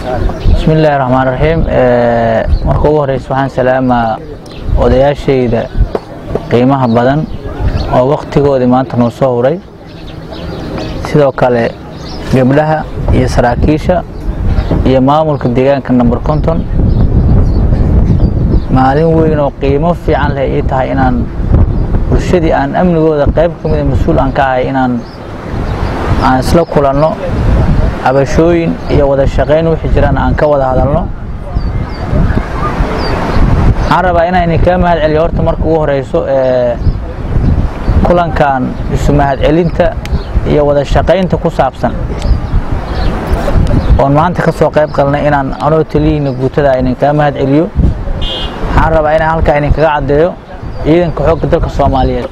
bismi illaahi raxmaan raxiim marka ugu horeysa waxaan salaamaa odayaashayda qiimaha badan oo wakhtigoodii maanta noo soo huray sidoo kale gabdhaha iyo saraakiisha iyo maamulka deegaanka number konton maalin weyn oo qiimo fiican leh ii tahay inaan bulshadii aan amnigooda qayb ka mida mas-uul aan ka ahay inaan aan isla kulanno cabashooyin iyo wada shaqayn wixii jiraan aan ka wada hadalno waxaan rabaa inaan idinkaa mahad celiyo horta marka ugu horeyso kulankan isu mahad celinta iyo wada shaqaynta ku saabsan oon maanta ka soo qayb qalnay inaan anoo taliyihiina guutada idinkaa mahad celiyo waxaan rabaa inaan halkaa idinkaga caddeeyo ciidanka xoogga dalka soomaaliyeed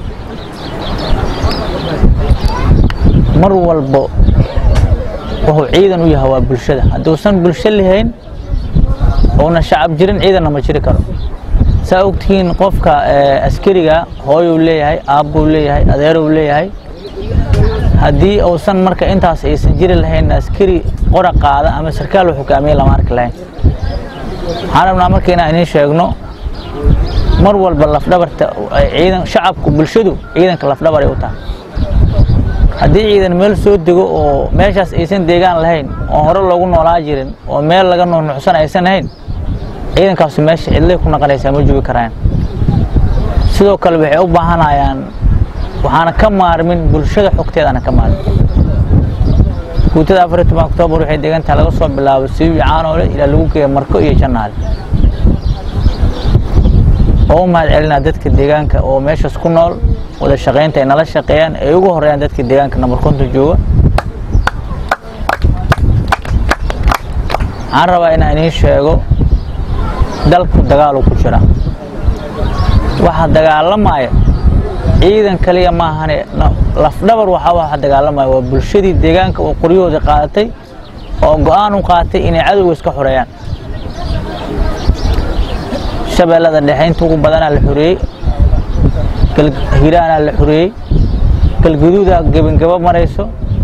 mar walbo wuxuu ciidan u yahay waa bulshada hadduusan bulsho lahayn ouna shacab jirin ciidanna ma jiri karo saa ogtihiin qofka askariga hooyuu leeyahay aabbuu leeyahay adeeruu leeyahay haddii uusan marka intaas aysan jiri lahayn askari qora qaada ama sarkaal uu hogaamiye lama arki lahayn waxaan rabnaa marka inaan idiin sheegno mar walba lafdhabarta ciidan shacabku bulshadu ciidanka lafdhabaray u tahay haddii ciidan meel soo dego oo meeshaas aysan deegaan lahayn oo hore loogu noolaa jirin oo meel laga nuunuucsan aysan ahayn ciidankaasu meesha cidlay ku naqanaysaa ma joogi karaan sidoo kale waxay u baahanayaan waxaana ka maarmin bulshada xogteedaana ka maarmin guutada afar iyo toban oktoobar waxay deegantaha laga soo bilaabo siibi caanoole ilaa lagu geeya marko iyo jannaale oo u mahad celinaa dadka deegaanka oo meeshaas ku nool wada shaqaynta ay nala shaqeeyaan ay ugu horeeyaan dadka deegaanka nambar konton jooga waxaan rabaa inaan idiin sheego dalku dagaaluu ku jira waxa dagaalamaya ciidan kaliya maahane lafdhabar waxaa waxa dagaalamaya waa bulshadii deegaanka oo qoryahoodii qaadatay oo go-aan u qaatay inay cadowga iska xoreeyaan shabeellada dhexe inta ugu badanaa la xoreeyey hiraanaa la xoreeyey galguduudaa gebangabo marayso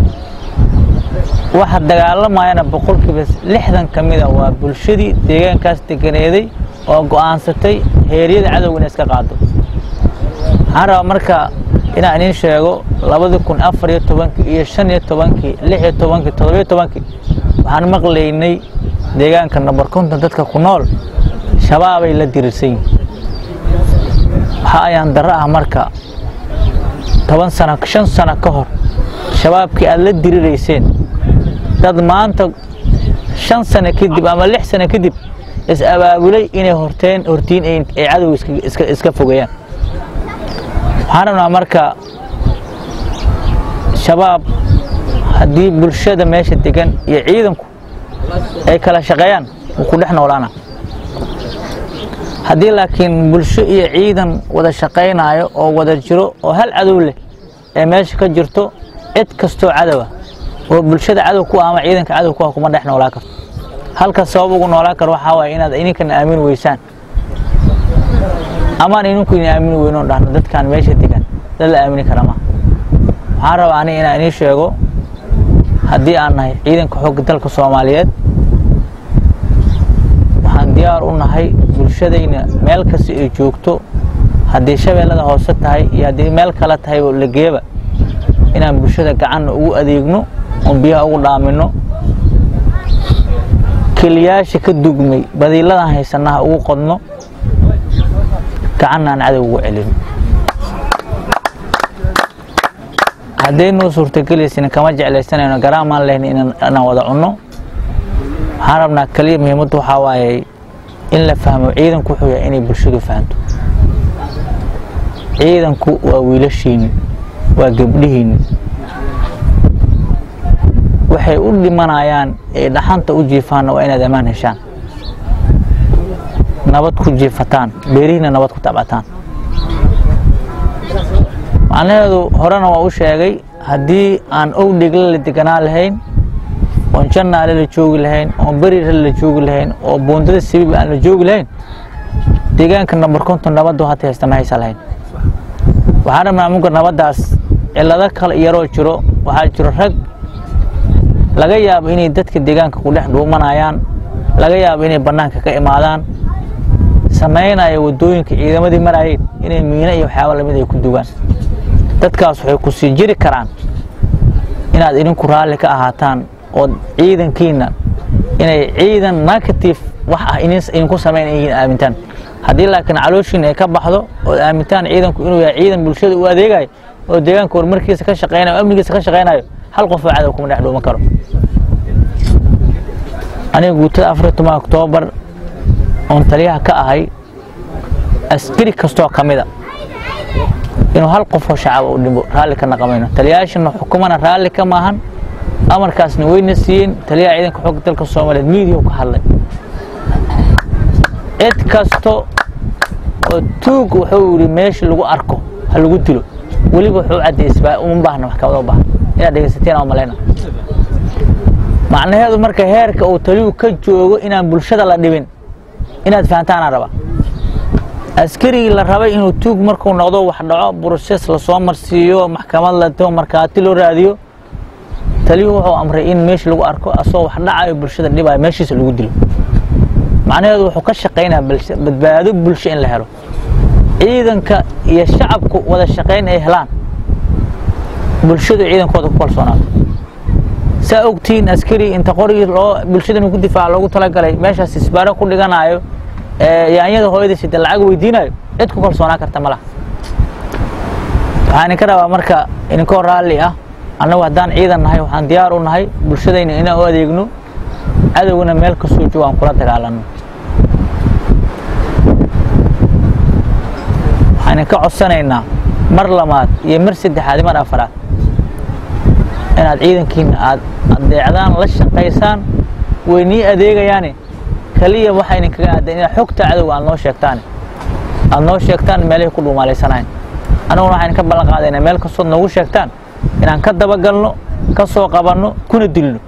waxa dagaalamayana boqolkiiba lixdan ka mida waa bulshadii deegaankaas deganeeday oo go'aansatay heeryada cadowga inay iska qaado waxaan rabaa marka inaan idiin sheego labadii kun afar iyo tobankii iyo shan iyo tobankii lix iyo tobankii toddobiyo tobankii waxaan maqlaynay deegaanka nambar konton dadka ku nool shabaabay la dirirsan yihin waxa ayaan darro ah marka toban sano shan sano ka hor shabaabkii aad la dirirayseen dad maanta shan sano kadib ama lix sano kadib is abaabulay inay horteen hortiin ay cadowga iska fogeeyaan waxaan rabnaa marka shabaab haddii bulshada meesha degan iyo ciidanku ay kala shaqeeyaan wuu ku dhex noolaana haddii laakiin bulsho iyo ciidan wada shaqaynaayo oo wada jiro oo hal cadow leh ee meesha ka jirto cid kastoo cadowa oo bulshada cadow ku ah ama ciidanka cadow ku ah kuma dhex noolaa karto halka sabab ugu noolaa karo waxaa waaye inaad idinkana aamin weysaan amaan idinku idin aamini weyno dhahno dadkaan meesha degan dad la aamini kara maha waxaan rabaa ani inaan idiin sheego haddii aan nahay ciidanka xoogga dalka soomaaliyeed waxaan diyaar u nahay bulshadayna meel kasta ay joogto haddii shabeellada hoose tahay iyo haddii meel kale tahay oo lageeba inaan bulshada gacanna ugu adeegno oon biyaha ugu dhaamino keliyaasha ka dugmay badiiladan haysanaha ugu qodno gacanna aan cadow ugu celino haddaynuu suurtagelaysin kama jeclaysanayno garaamaan lehn inaan wada cunno waxaan rabnaa keliya muhiimaddu waxaa waaye in la fahmo ciidanku wuxuu yahay inay bulshadu fahanto ciidanku waa wiilashiinni waa gabdhihiinni waxay u dhimanayaan ee dhaxanta u jiifaanna waa inaad ammaan heshaan nabad ku jiifataan beerihiina nabad ku tabcataan macnaheedu horena waa u sheegay haddii aan owdhegle la deganaa lahayn oon jannaale la joogi lahayn oon berire la joogi lahayn oo buundada sabiib aan la joogi lahayn deegaanka nambar konton nabaddu hata haysta ma haysa lahayn waxaan rabnaa munka nabaddaas cillado kale yaroo jiro waxaa jiro rag laga yaabo inay dadka deegaanka ku dhex dhuumanayaan laga yaabo inay bannaanka ka imaadaan samaynaya waddooyinka ciidamadii marayeen inay miino iyo waxyaaba lamid ay ku dugaan dadkaas waxay ku sii jiri karaan inaad idinku raalli ka ahaataan oo ciidankiina inay ciidan negative wax ah idinku samayn yihiin aamintaan haddii laakiin calooshiina ay ka baxdo ood aamintaan ciidanku inuu yahay ciidan bulshada u adeegayo oo deegaanka horumarkiisa ka shaqaynayo o amnigiisa ka shaqaynayo hal qof oo cadow kuma dhex dhuuman karo aniga guutada afar toban oktoobar oon taliyaha ka ahay askari kastoo ka mida inuu hal qofoo shacaba u dhibo raalli ka naqamayno taliyayaashana xukumana raalli ka maahan amarkaasna weyna siiyeen taliyaha ciidanka xoogga dalka soomaaliyeed miidiya ka hadlay cid kasto oo tuug wuxuu yidhi meesha lagu arko ha lagu dilo weliba wuxuu caddaysbaa uma baahna maxkamado baahan inaad dhegaysateen oo malayna macnaheedu marka heerka uu taliyuu ka joogo inaan bulshada la dhibin inaad fahantaanaan rabaa askarigii la rabay inuu tuug markuu noqdo wax dhaco brosees lasoo marsiiyo maxkamad lato markhaati loo raadiyo taliyuhu wuxuu amray in meesha lagu arko asagoo wax dhacayo bulshada dhibayo meeshiisa lagu dilo macnaheedu wuxuu ka shaqaynaya badbaado bulsho in la helo ciidanka iyo shacabku wada shaqayn ay helaan bulshadu ciidankooda ku kalsoonaato saa ogtihiin askari inta qorigii loo bulshada inuu ku difaaca loogu talagalay meeshaas isbaaro ku dhiganayo yaanyada hooyadiisa de lacag weydiinayo cid ku kalsoonaan karta ma laha waxaan idinka rabaa marka idinkoo raalli ah annagu haddaan ciidan nahay waxaan diyaar u nahay bulshadayna inaan u adeegno cadowgana meel kastoo joogo aan kula dagaalanno waxaan idinka codsanaynaa mar labaad iyo mar saddexaad iyo mar afaraad inaad ciidankiina aad adeecdaan la shaqaysaan way nii adeegayaane kaliya waxaa idinkaga aadan inaad xogta cadowga aad noo sheegtaan aad noo sheegtaan meelahay ku dhuumaalaysanayn annaguna waxaan idinka ballan qaadaynaa meel kastood noogu sheegtaan inaan ka dabagalno ka soo qabanno kuna dilno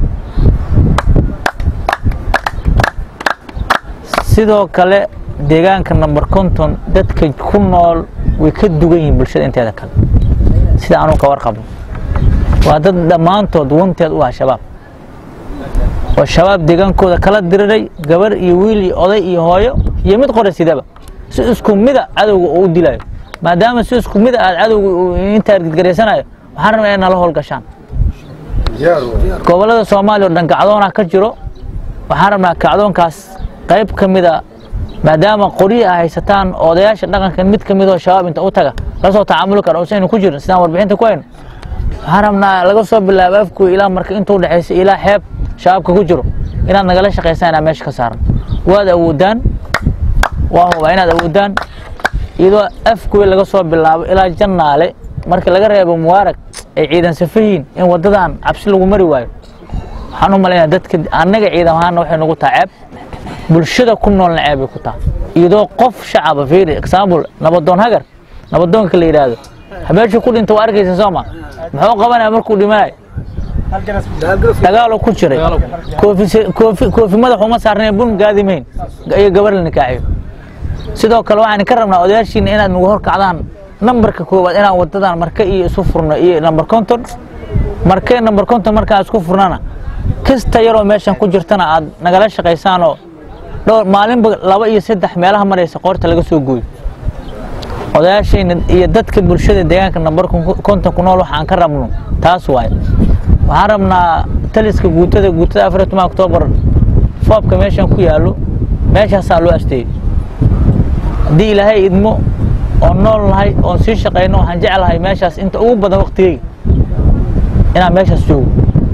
sidoo kale deegaanka number konton dadka ku nool way ka dugan yihiin bulshada inteeda kale sida anuu ka warqabo waa dad dhammaantood wanteed u ah shabaab oo shabaab deegaankooda kala diriray gabar iyo wiil iyo oday iyo hooyo iyo mid qora sidaba si isku mida cadowga uu u dilayo maadaama si isku mida aad cadowga inta argidgaraysanayo waxaan rabnaa inay nala howlgashaan gobollada soomaaliya oo dhan kacdoonaa ka jiro waxaan rabnaa kacdoonkaas qayb ka mida maadaama qoryi a haysataan odayaasha dhaqankan mid ka midoo shabaab inta u taga la soo tacaamuli kara usaynu ku jirin sidaan warbixinta ku hayno waxaan rabnaa laga soo bilaabo afkuy ilaa marka inta u dhexaysa ilaa xeeb shabaabka ku jiro inaad nagala shaqaysaan inaa meesha ka saaran waad awoodaan waa hubaa inaad awoodaan iyadoo afkuy laga soo bilaabo ilaa jannaale markii laga reebo mubaarag ay ciidan safahiin in waddadan cabsi lagu mari waayo waxaan u malaynaa dadka annaga ciidan ahaanna waxay nagu taha ceeb bulshada ku noolna ceeb bay ku taha iyadoo qof shacaba fiiri example nabadoon hagar nabadoonka la yidhaahdo habeeshu ku dhinta waa arkaysa sooma muxuu qabanaya markuu dhimanayo dagaaloo ku jiray koofi madax uma saarneen bun gaadimayn iyo gabar la nikaaxiyo sidoo kale waxaan ka rabnaa odayaashiina inaad nagu hor kacdaan nambarka koowaad inaan wadadan marke iyo isu furno iyo namber konton marke namber konton markaan isku furnana kasta yaroo meeshan ku jirtana aad nagala shaqaysaanoo dhowr maalinba laba iyo saddex meelaha maraysa qoorta laga soo gooyo odayaashayna iyo dadka bulshada deegaanka namber konton ku nool waxaan ka rabno taas waaye waxaan rabnaa taliska guutada guutada afar toban oktoobar foobka meeshan ku yaallo meeshaasaa loo asteeyey haddii ilaahay idmo oon nool nahay oon sii shaqayno waxaan jeclahay meeshaas inta ugu badan waktigeyga inaan meeshaas joogo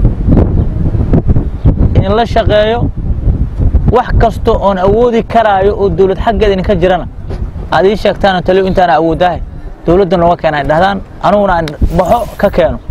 in la shaqeeyo wax kasta oon awoodi karaayo oo dowlad xaggeeda idinka jirana aad ii sheegtaan taliyo intaana awoodaahay dowladda nooga keena ay dhahdaan aniguna aan baxo ka keeno